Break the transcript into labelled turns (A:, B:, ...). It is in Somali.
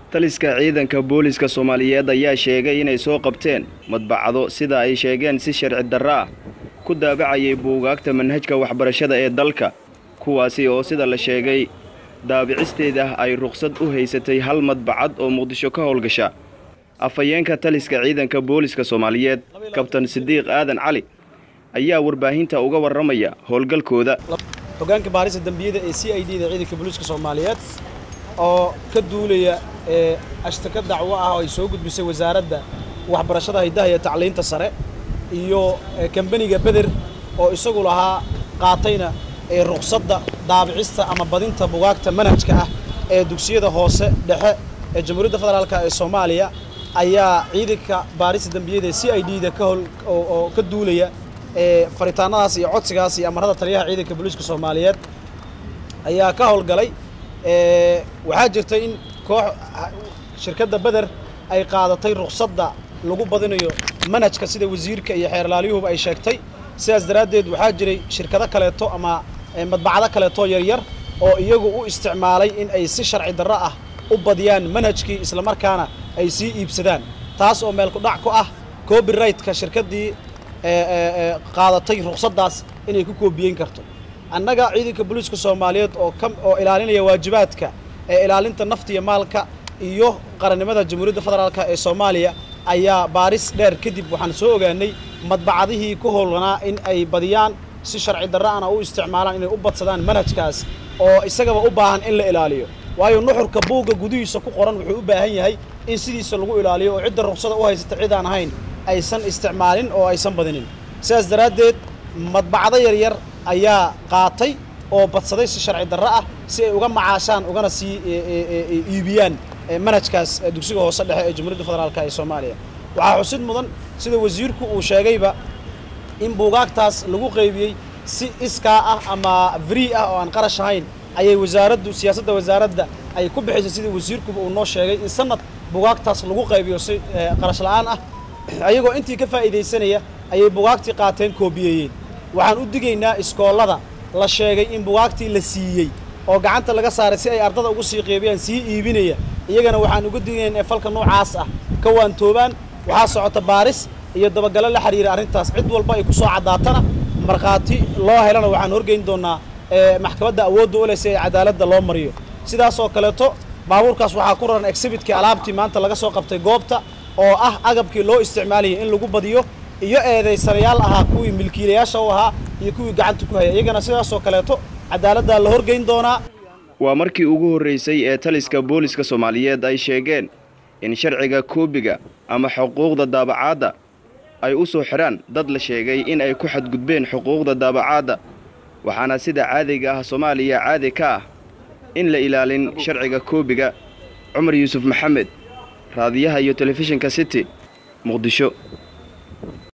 A: taliska ciidanka booliska soomaaliyeed ayaa sheegay inay soo qabteen madbacado sida ay sheegeen si sharci darro ah ku daabacayay buugaagta manhajka waxbarashada ee dalka kuwaasi oo sida la sheegay daabicisteeda ay ruqsad u haysatay hal madbacad oo muqdisho ka howlgasha afhayeenka taliska ciidanka booliska soomaaliyeed kabtan sidiiq aadan cali ayaa warbaahinta uga warramaya howlgalkooda
B: hoggaanka baarista dembiyada ee c i d da ciidanka booliiska soomaaliyeed oo ka duulaya ee ashtaka dacwo ah oo ay soo gudbisay wasaaradda waxbarashada haydaha iyo tacliinta sare iyo kambaniga beder oo isagu lahaa qaatayna ee ruqsadda daabicista ama badinta bugaagta manhajka ah ee dugsiyada hoose dhexe ee jamhuuriyadda federaalk ee soomaaliya ayaa ciidanka baarista dembiyada ee c i d da ka howl oo ka duulaya ee faritaanadaas iyo codsigaas iyo amarada taliyaha ciidanka booliiska soomaaliyeed ayaa ka howlgalay waxaa jirta in koox shirkadda beder ay qaadatay ruqsadda lagu badinayo manhajka sida wasiirka iyo xeerlaalyuhuba ay sheegtay sidaas daraaddeed waxaa jiray shirkado kaleeto ama madbacado kaleeto yaryar oo iyagu u isticmaalay in ay si sharci darro ah u badiyaan manhajkii islamarkaana ay sii iibsadaan taas oo meel ku dhac ku ah copyrightka shirkaddii qaadatay ruqsaddaas inay ku koobiyeyn karto annaga ciidanka booliiska soomaaliyeed oo ka oo ilaalinaya waajibaadka ee ilaalinta nafta iyo maalka iyo qarannimada jamhuuriyadda federaalk ee soomaaliya ayaa baaris dheer kadib waxaan soo ogaanay madbacadihii ku howlanaa in ay badiyaan si sharci darro ana u isticmaalaan inay u badsadaan manhajkaas oo isagaba u baahan in la ilaaliyo waayo nuxurka buugga gudihiisa ku qoran wuxuu u baahan yahay in sidiisa lagu ilaaliyo oo cidda ruqsada u haysata cid aan ahayn aysan isticmaalin oo aysan badinin sidaas daraaddeed madbacdo yaryar ayaa qaatay oo badsaday si sharci darro ah si ay uga macaashaan ugana sii iibiyaan manhajkaas dugsiga hoose dhexe ee jamhuuriyadda federaalk ee soomaaliya waxaa xusid mudan sida wasiirku uu sheegayba in buugaagtaas lagu qaybiyey si iskaa ah ama free ah oo aan qarash ahayn ayay wasaaraddu siyaasadda wasaaradda ay ku bixisay sida wasiirkuba uu noo sheegay in sanad buugaagtaas lagu qaybiyo si qarash la'aan ah ayagoo intii ka faa'iidaysanaya ayay bugaagtii qaateen koobiyeeyeen waxaan u digaynaa iskoollada la sheegay in bugaagtii la siiyey oo gacanta laga saaray si ay ardada ugu sii qeybiyaan sii iibinaya iyagana waxaan uga digaynaa in falka noocaas ah ka waantoobaan waxaa socota baaris iyo dabagalo la xiriira arrintaas cid walba ay ku soo caddaatana markhaati loo helana waxaan horgeyn doonnaa maxkamadda awoodda u leh si ay cadaaladda loo mariyo sidaas oo kaleeto baabuurkaas waxaa ku raran exhibitkii alaabtii maanta laga soo qabtay goobta oo ah agabkii loo isticmaalayay in lagu badiyo iyo eedaysanayaal ahaa kuwii milkiilayaasha u ahaa iyo kuwii gacanta ku haya iyagana sidaasoo kaleeto cadaaladdaa la horgeyn doonaa
A: waa markii ugu horraysay ee taliska booliska soomaaliyeed ay sheegeen in sharciga koobiga ama xuquuqda daabacaadda ay u soo xidhaan dad la sheegay in ay ku xadgudbeen xuquuqda daabacaadda waxaana sida caadiga ah soomaaliya caadi ka ah in la ilaalin sharciga koobiga cumar yuusuf maxamed raadiyaha iyo telefishinka city muqdisho